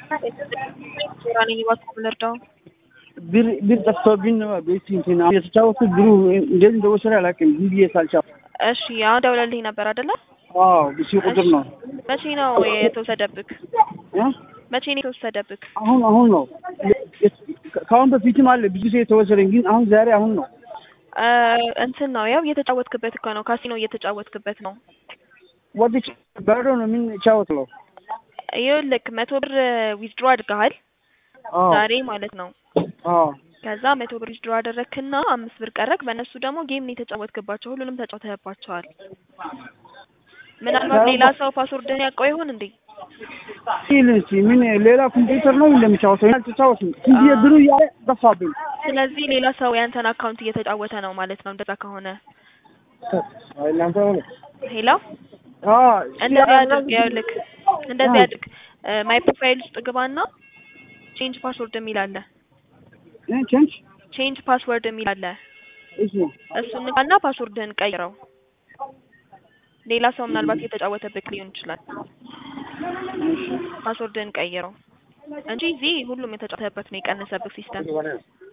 ራ ነኝ እባክዎ ምን ልርዳው? ብር ብር ጠፍቶብኝ ነው ቤት እንትን የተጫወቱት ብሩ እንዴት እንደወሰደ አላውቅም። ዝም ብዬ ሳልቻው እሺ አሁን ደውለልኝ ነበር አይደለ? አዎ ብሲ ቁጥር ነው መቼ ነው የተወሰደብክ? እ? መቼ ነው የተወሰደብክ? አሁን አሁን ነው ከአሁን በፊትም አለ ብዙ ጊዜ የተወሰደኝ ግን አሁን ዛሬ አሁን ነው እ እንትን ነው ያው እየተጫወትክበት እኮ ነው ካሲኖ እየተጫወትክበት ነው። ወጥቼ በረዶ ነው ምን ጫወትለው ይኸውልህ መቶ ብር ዊዝድሮ አድርገሃል አዎ ዛሬ ማለት ነው። አዎ ከዛ መቶ ብር ዊዝድሮ አደረግክና አምስት ብር ቀረክ። በእነሱ ደግሞ ጌም ነው የተጫወትክባቸው። ሁሉንም ተጫውተህባቸዋል። ምናልባት ሌላ ሰው ፓስወርድህን ያውቀው ይሆን እንዴ? ሲል እስኪ ምን ሌላ ኮምፒውተር ነው እንደሚጫወተው አልተጫወትም። ዝም ብዬ ብሩ እያለ ጠፋብኝ። ስለዚህ ሌላ ሰው ያንተን አካውንት እየተጫወተ ነው ማለት ነው። እንደዛ ከሆነ አይ እናንተ ሆነ ሄሎ አዎ እንደዚህ አድርግ። ይኸውልህ እንደዚህ አድርግ። ማይ ፕሮፋይል ውስጥ ግባና ቼንጅ ፓስወርድ የሚል አለ። እ ቼንጅ ቼንጅ ፓስወርድ የሚል አለ። እሺ እሱን ንካና ፓስወርድህን ቀይረው። ሌላ ሰው ምናልባት እየተጫወተብክ ሊሆን ይችላል። ፓስወርድህን ቀይረው እንጂ እዚህ ሁሉም የተጫወተበት ነው የቀነሰብክ ሲስተም